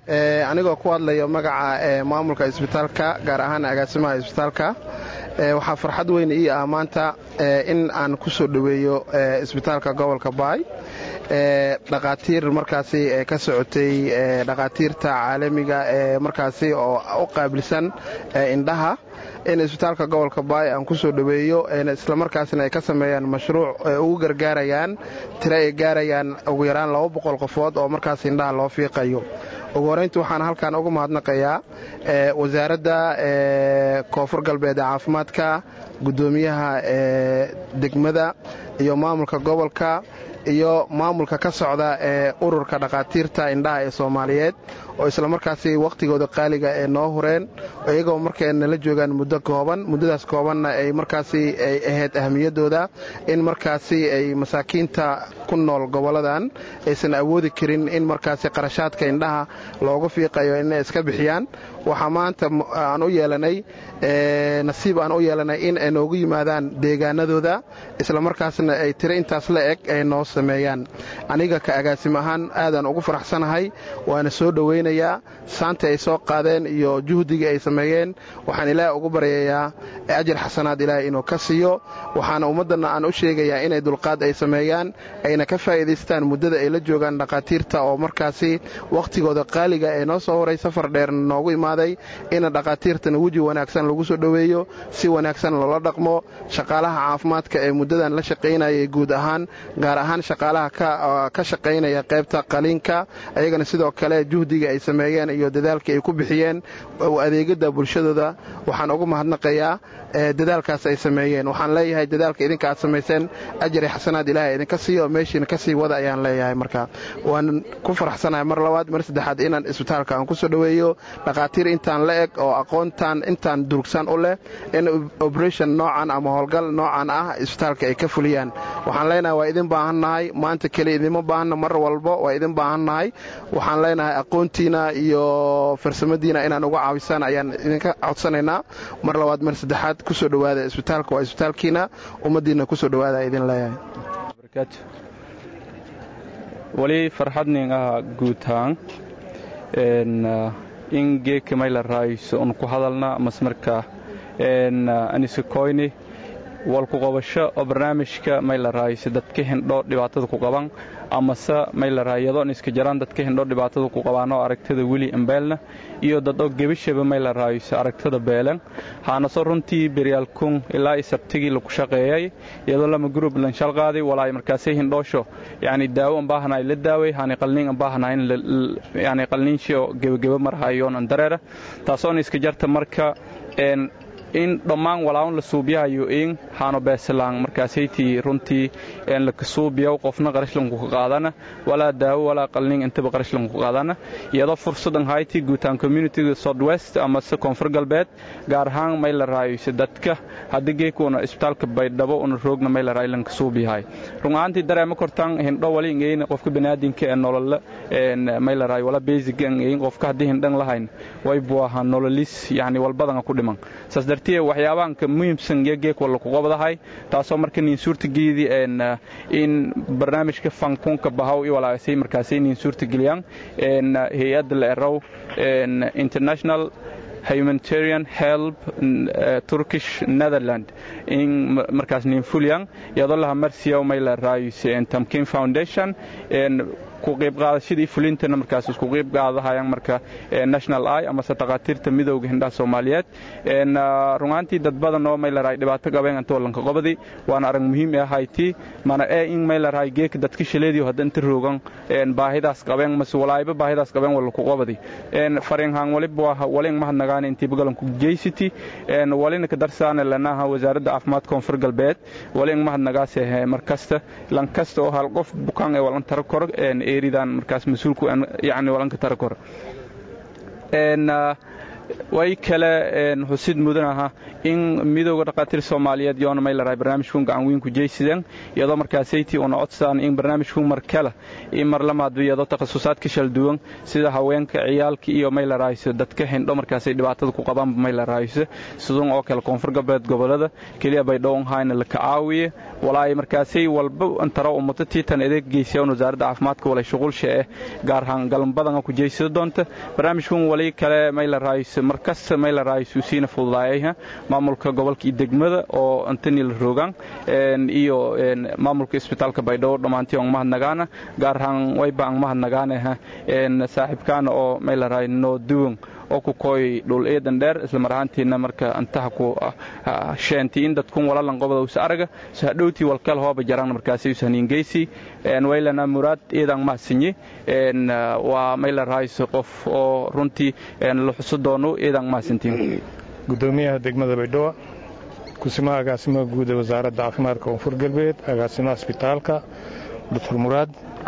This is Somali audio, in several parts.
anigoo ku hadlayo magaca maamulka isbitaalka gaar ahaan agaasimaha isbitaalka waxaa farxad weyn ii ah maanta in aan ku soo dhoweeyo isbitaalka gobolka baay dhaqaatiir markaasi ka socotay dhaqaatiirta caalamiga ee markaasi oo u qaabilsan indhaha in isbitaalka gobolka baay aan ku soo dhoweeyo islamarkaasna ay ka sameeyaan mashruuc ugu gargaarayaan tiro ay gaarayaan ugu yaraan laba boqol qofood oo markaas indhaha loo fiiqayo ugu horayntii waxaan halkan uga mahadnaqayaa wasaaradda koonfur galbeed ee caafimaadka guddoomiyaha degmada iyo maamulka gobolka iyo maamulka ka socda ee ururka dhakhaatiirta indhaha ee soomaaliyeed oo islamarkaasi wakhtigooda qaaliga ee noo hureen iyagoo markay nala joogaan muddo kooban muddadaas koobanna ay markaasi ay ahayd ahamiyaddooda in markaasi ay masaakiinta ku nool gobolladan aysan awoodi karin in markaasi qarashaadka indhaha loogu fiiqayo inay iska bixiyaan waxaa maanta aan u yeelanay nasiib aan u yeelanay in ay noogu yimaadaan deegaanadooda islamarkaasna ay tiro intaas la eg ay noo sameeyaan aniga ka agaasim ahaan aadaan ugu faraxsanahay waana soo dhowaynayaa saanta ay soo qaadeen iyo juhdiga ay sameeyeen waxaan ilaahay ugu baryayaa ajar xasanaad ilaahay inuu ka siiyo waxaana ummaddanna aan u sheegayaa inay dulqaad ay sameeyaan ayna ka faa'iidaystaan muddada ay la joogaan dhakhaatiirta oo markaasi wakhtigooda qaaliga ee noo soo horay safar dheer noogu imaaday ina dhakhaatiirtana weji wanaagsan lagu soo dhoweeyo si wanaagsan loola dhaqmo shaqaalaha caafimaadka ee muddadan la shaqaynayay guud ahaan gaar ahaan shaqaalaha ka shaqaynaya qaybta qaliinka ayagana sidoo kale juhdiga ay sameeyeen iyo dadaalka ay ku bixiyeen adeegada bulshadooda waxaan ugu mahadnaqayaa dadaalkaas ay sameeyeen waxaan leeyahay dadaalka idinka aad samayseen ajari xasanaad ilaahay idinka siiyo meeshiina ka sii wada ayaan leeyahay marka waan ku faraxsanahay mar labaad mar saddexaad inaan isbitaalka aan ku soo dhoweeyo dhakhaatiir intaan la eg oo aqoontaan intaan durugsan u leh in oberation noocan ama howlgal noocan ah isbitaalka ay ka fuliyaan waxaan leenahay waa idin baahannahay maanta keliya idinma baahanna mar walbo waa idin baahannahay waxaan leenahay aqoontiina iyo farsamadiina inaan uga caawisaan ayaan idinka codsanaynaa mar labaad mar saddexaad kusoo dhowaada isbitaalka waa isbitaalkiina ummaddiinna kusoo dhowaada idin leeyahay wali farxadnin ah guutaan in geeka mayla raayso un ku hadalna masmarka anisakoyni walku qabasho oo barnaamijka mayla raayso dadka hindho dhibaatada ku qaban amase mayla raayado iska jaraan dadka hindho dhibaatada ku qabaanoo aragtada weli ambeelna iyo dadoo gebashaba mayla raayso aragtada beelan haanaso runtii beryaalkun ilaa sabtigii laku shaqeeyay iyadoo lama gurub lanshal qaaday walaay markaasay hindhoosho yani daawo an baahanaay la daaway hani qalniin an baahanaay yani qalniinshio gebageba marhayoon an dareera taasoona iska jarta marka in dhammaan walaawan la suubiyahayo in haano beesalaan markaasaytii runtii lakasuubiyaw qofna qarashlanku ka qaadana walaa daawo walaa qalning intaba qarashlanku ka qaadana iyadoo fursadan haytii guutaan communityga southwest amase koonfur galbeed gaar ahaan may la raayose dadka haddii geekuuna isbitaalka baydhabo una roogna may la raayo lanka suubiyahay run ahaantii dareema kortaan hindho wali ingeyna qofka baniaadinka ee nolole may la raayo wala basic ingeyn qofka haddii hindhan lahayn way buu ahaa nololis yani walbadana ku dhiman saas dartiye waxyaabaanka muhiimsan iyo geek walla ku qabadahay taasoo marka niin suurtageedii in barnaamijka fankunka bahaw i walaagasay markaasay niin suurtageliyaan hay-adda la erow international humanitarian help turkish netherland in markaas niin fulyan iyadoo laha marsiyaw may la raayus tamkin foundation ku qaybqaadashadii fulintana markaas isku qayb qaadahayaan marka national i amase dhakhaatiirta midowga hindhaha soomaaliyeed runaantii dad badan oo maylarahay dhibaato qabeen anta wallanka qobadi waana arag muhiim ee hayti mana ee in maylarahay geeka dadka shaleediyo hadda inta roogan baahidaas qabeen mase walaayba baahidaas qabeen wallaku qobadi fariinhaan waliba walin mahadnagaana intii bagalanku jeysiti walina ka darsaana lanaha wasaaradda caafimaad koonfur galbeed walin mahadnagaase markasta lankasta oo hal qof bukaan ee walan tara kor eridan markaas mas-uulku yani walanka tara kor way kale xusid mudan aha in midooda dhakhaatiir soomaaliyeed yoona may larahay barnaamijkun gacan weyn ku jeysideen iyadoo markaasaytii una codsadaan in barnaamijkun mar kale in mar lamaadba iyadoo takhasusaadka shalduwan sida haweenka ciyaalka iyo may larahayso dadka hindho markaasay dhibaatada ku qabaanba may larahayso sidun oo kale koonfur galbeed gobolada keliya bay dhowon hayna la kacaawiye walaay markaasay walba antara ummata tiitan adeeg geysayaan wasaaradda caafimaadka walay shuqulsha eh gaar ahaan galanbadan ku jeysada doonta barnaamijkun wali kale may larahayso markasta may larahayso siina fududaayayha maamulka gobolka iyo degmada oo antani la roogaan iyo maamulka isbitaalka baydhabo dhammaantii on mahadnagaana gaar ahaan wayba an mahadnagaanaha saaxiibkaana oo may larahay noo duwan oo ku kooy dhul eedan dheer isla mar ahaantiina marka antaha ku sheenti in dadkun walalan qobada usa araga sahadhowtii walkal hooba jaraan markaasi usahniingeysi waylana muraad eedan mahadsinye waa may larahayso qof oo runtii la xuso doono eedan mahadsantiin gudoomiyaha degmada baydhabo kusimaha agaasimaha guud ee wasaaradda caafimaadka koonfur galbeed agaasimaha isbitaalka doctor muraad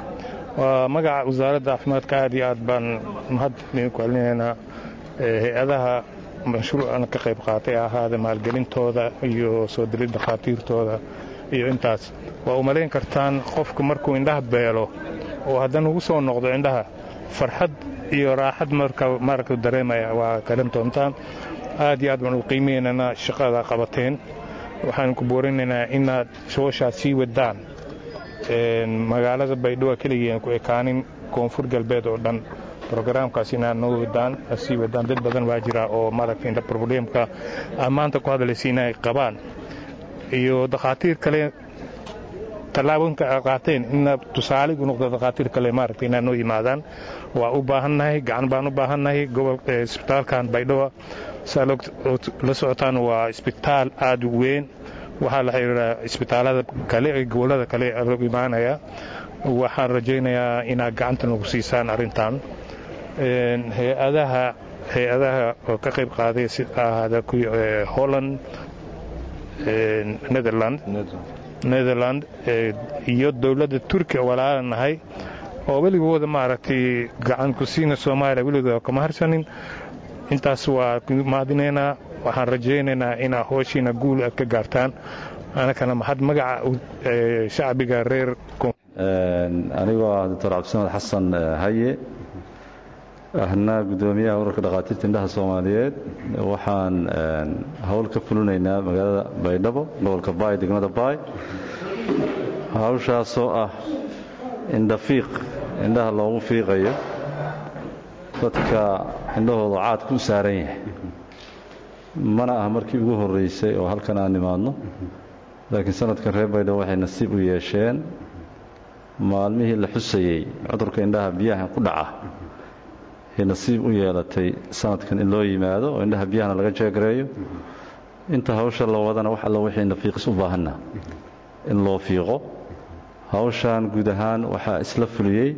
waa magaca wasaaradda caafimaadka aad iyo aad baan mahad idinku celinaynaa hay-adaha mashruucan ka qayb qaatay ahaada maalgelintooda iyo soo dirid dhakhaatiirtooda iyo intaas waa u malayn kartaan qofku markuu indhaha beelo oo haddana ugu soo noqdo indhaha farxad iyo raaxad marka dareemaya waa garan doontaan aad iyo aad baan u qiimaynaynaa shaqada qabateen waxaan ku boorinaynaa inaad shooshaa sii wadaan magaalada baydhabo keligeen ku ekaanin koonfur galbeed oo dhan brogaraamkaas inaad noo wadaan sii wadaan dad badan waa jira oo maaragtay indha probleemka aad maanta ku hadlaysa inay qabaan iyo dakhaatiir kale tallaabooyinka aad qaateen ina tusaale u noqdo dakhaatiir kale maaragtay inaad noo yimaadaan waa u baahannahay gacan baan u baahannahay gobol isbitaalkan baydhabo saa la socotaan waa isbitaal aad u weyn waxaa la xiriiraa isbitaalada kale ee gobollada kale loo imaanaya waxaan rajaynayaa inaad gacanta nagu siisaan arrintan hay-adaha hay-adaha oo ka qayb qaaday si ahaada kuwii holland netherland netherland iyo dowladda turkiya walaalanahay oo weligooda maaragtay gacan ku siina soomaaliya weligooda kama harsanin intaas waa mahadinaynaa waxaan rajaynaynaa inaa hooshiina guul aad ka gaartaan anakana maxad magaca shacbiga reer anigoo ah doctor cabdisamed xasan haye ahna gudoomiyaha urarka dhakhaatiirta indhaha soomaaliyeed waxaan howl ka fulinaynaa magaalada baydhabo gobolka baay degmada baay hawshaasoo ah indhafiiq indhaha loogu fiiqayo dadka indhahooda caadku u saaran yahay mana ah markii ugu horraysay oo halkan aan nimaadno laakiin sanadkan reer baydhabo waxay nasiib u yeesheen maalmihii la xusayey cudurka indhaha biyaha ku dhaca ay nasiib u yeelatay sanadkan in loo yimaado oo indhaha biyahana laga jeegareeyo inta hawsha la wadana wax alla wixii nafiiqis u baahanna in loo fiiqo hawshan guud ahaan waxaa isla fuliyey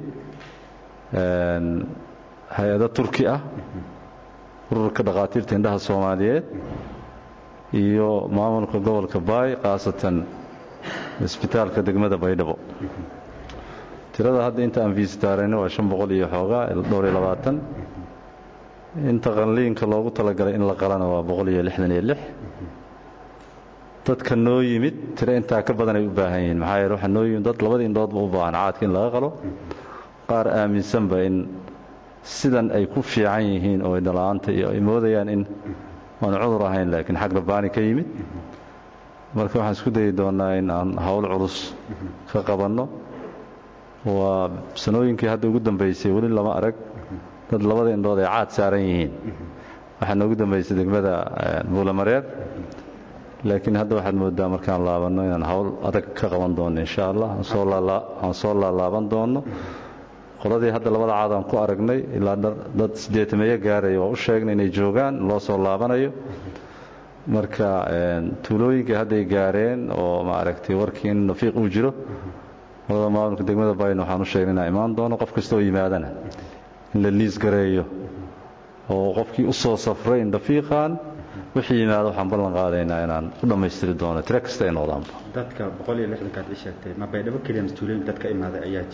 hay-ado turki ah ururka dhakhaatiirta indhaha soomaaliyeed iyo maamulka gobolka baay khaasatan isbitaalka degmada baydhabo tirada hadda inta aan fiisitaarayno waa shan boqol iyo xoogaa dhowr iyo labaatan inta qanliinka loogu talagalay in la qalana waa boqol iyo lixdan iyo lix dadka noo yimid tiro intaa ka badan ay u baahan yihiin maxaa yeele waxaa noo yimid dad labadii indhoodba u baahan caadka in laga qalo qaar aaminsanba in sidan ay ku fiican yihiin oo indhala-aanta iyo ay moodayaan in aan cudur ahayn laakiin xag rabbaani ka yimid marka waxaan isku dayi doonnaa in aan howl culus ka qabanno waa sanooyinkii hadda ugu dambaysay weli lama arag dad labada indhood ay caad saaran yihiin waxaa noogu dambaysay degmada buulamareer laakiin hadda waxaad moodaa markaan laabanno inaan howl adag ka qaban doonno insha allah aan soo laalaaban doonno qoladii hadda labada caad aan ku aragnay ilaa dad sideetameeyo gaaraya waa u sheegnay inay joogaan loo soo laabanayo marka tuulooyinkii hadday gaareen oo maaragtay warkii in nafiiq uu jiro qolada maamulka degmada bayn waxaan u sheegnay inaan imaan doono qof kasta oo yimaadana in la liis gareeyo oo qofkii u soo safray indhafiiqan wixii yimaado waxaan ballan qaadaynaa inaan u dhammaystiri doono tiro kasta ay noqdaanba dadka boqol iyo lixdankaad ii sheegtay ma baydhabo keliya mas-uuliyiin dadka imaaday ayaa jira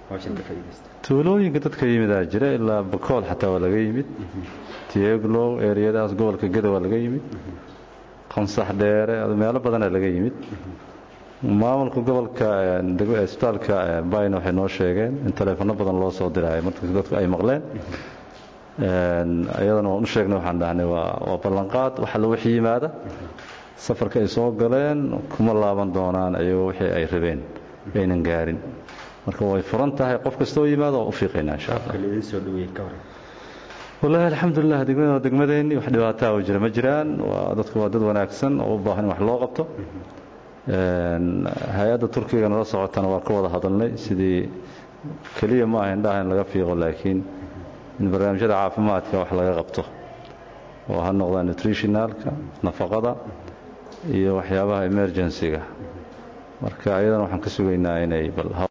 tuulooyinka dadka yimidaa jira ilaa bakool xataa waa laga yimid tieglow eriyadaas gobolka geda waa laga yimid qansax dheere meelo badanaa laga yimid maamulka gobolka isbitaalka bayna waxay noo sheegeen in taleefanno badan loo soo diraayo markas dadku ay maqleen iyadana waan u sheegnay waxaan dhahnay waa ballanqaad waxa la wixii yimaada safarka ay soo galeen kuma laaban doonaan iyagoo wixii ay rabeen aynan gaarin marka way furan tahay qof kastoo yimaado waa u fiiqaynaa insha allah wallaahi alxamdulilah degmada waa degmadeenni wax dhibaataa oo jira ma jiraan waa dadku waa dad wanaagsan oo u baahan in wax loo qabto hay-adda turkiga nala socotana waa ka wada hadalnay sidii keliya ma aha indhaha in laga fiiqo laakiin in barnaamijyada caafimaadka wax laga qabto oo ha noqdaa nutritionalka nafaqada iyo waxyaabaha emergency-ga marka ayadana waxaan ka sugaynaa inay bal